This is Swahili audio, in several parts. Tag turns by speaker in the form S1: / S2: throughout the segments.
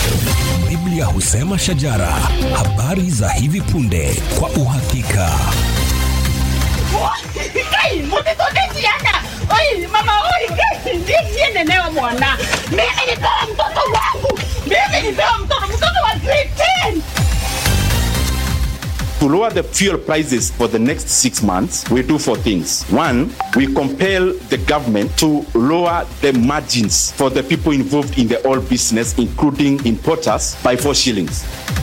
S1: Biblia husema shajara, habari za hivi punde kwa uhakika.
S2: Kai, mutitoke siana. Oi, mama, oi, kai, ndiye sienelewa mwana. Mimi nipewa mtoto wangu. Mimi nipewa mtoto, mtoto wa grade 10.
S3: To lower the fuel prices for the next six months, we do four things. One, we compel the government to lower the margins for the people involved in the oil business, including importers, by four shillings.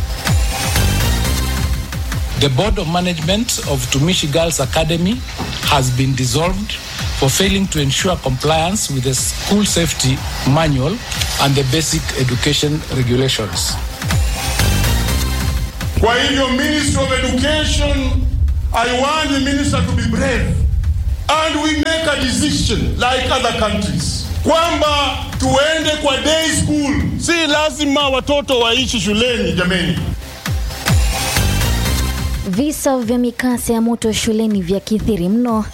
S4: The board of management of Tumishi Girls Academy has been dissolved for failing to ensure compliance with the school safety manual and the basic education regulations.
S5: Kwa hivyo Ministry of Education, I want the minister to be brave and we make a decision like other countries kwamba tuende kwa day school. Si lazima watoto waishi shuleni jameni.
S6: Visa vya mikasa ya moto shuleni vya kithiri mno.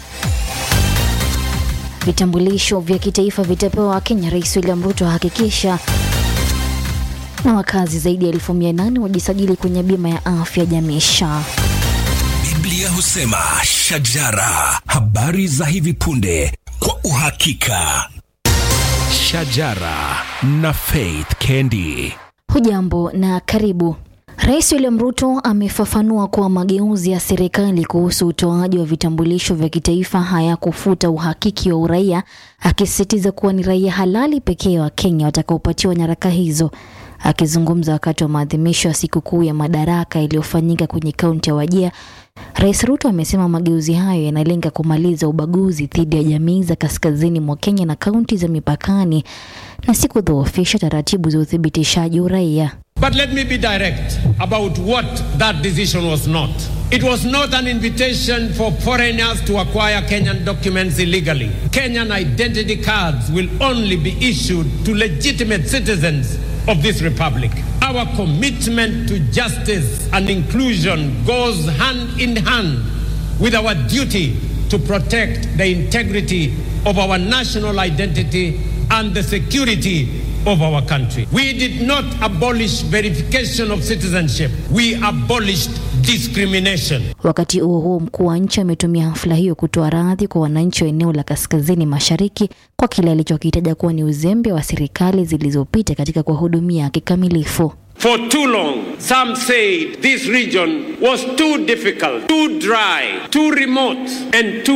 S6: Vitambulisho vya kitaifa vitapewa Wakenya, Rais William Ruto ahakikisha. Na wakazi zaidi ya elfu mia nane wajisajili kwenye bima ya afya jamii SHA.
S1: Biblia husema shajara, habari za hivi punde kwa uhakika. Shajara na Faith Kendi.
S6: Hujambo na karibu. Rais William Ruto amefafanua kuwa mageuzi ya serikali kuhusu utoaji wa vitambulisho vya kitaifa hayakufuta uhakiki wa uraia, akisisitiza kuwa ni raia halali pekee wa Kenya watakaopatiwa nyaraka hizo. Akizungumza wakati wa maadhimisho ya sikukuu ya Madaraka iliyofanyika kwenye kaunti ya Wajir, Rais Ruto amesema mageuzi hayo yanalenga kumaliza ubaguzi dhidi ya jamii za kaskazini mwa Kenya na kaunti za mipakani na si kudhoofisha taratibu za uthibitishaji uraia.
S7: But let me be direct about what that decision was not. It was not an invitation for foreigners to acquire Kenyan documents illegally. Kenyan identity cards will only be issued to legitimate citizens of this republic. Our commitment to justice and inclusion goes hand in hand with our duty to protect the integrity of our national identity and the security of our country. We did not abolish verification of citizenship. We abolished discrimination.
S6: Wakati huo huo, mkuu wa nchi ametumia hafla hiyo kutoa radhi kwa wananchi wa eneo la kaskazini mashariki kwa kile alichokitaja kuwa ni uzembe wa serikali zilizopita katika kuwahudumia kikamilifu.
S7: For too long, some said this region was too difficult, too dry, too remote, and too